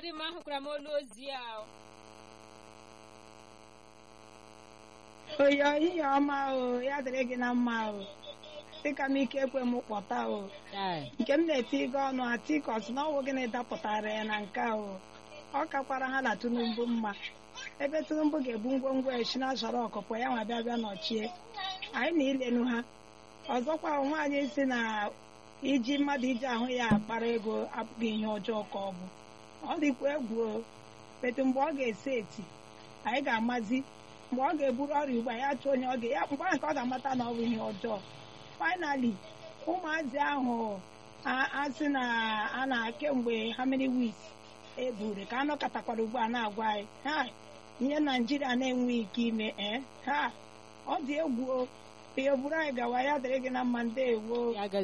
dị mma ahụkwara m olu ozi a oyo ihe ọma o ya dịrị gị na mma o dịka m ike ekwe m kpọta o Ai, nke m na-eti gị ọnụ atikọs na ọwụ gịnị dapụtara ya na nke a o ọ kakwara ha na Tinubu mma ebe Tinubu ga-ebu ngwongwo esi na zọrọ ọkụkọ ya nwa bịa bịa nọchie anyị na ilenu ha ọzọkwa nwaanyị si na iji mmadụ iji ahụ ya akpara ego abụghị ihe ọjọọ ka ọ bụ ọ dịkwa egwu o etu mgbe ọ ga-esi eti anyị ga-amazi mgbe ọ ga-eburu ọrịa ugbu a ya chụọ onye ọ ga ya mgbe ahụ ka ọ ga-amata na ọ bụ ihe ọjọọ finally ụmụazị ahụ a- asị na a na kemgbe ha many weeks eburu ka anọkọtakwara ugbu a na-agwa anyị ha ihe naijiria na-enweghị ike ime ee ha ọ dị egwu o ihe buru anyị gawa ya dịrị gị na mma ndeewo ya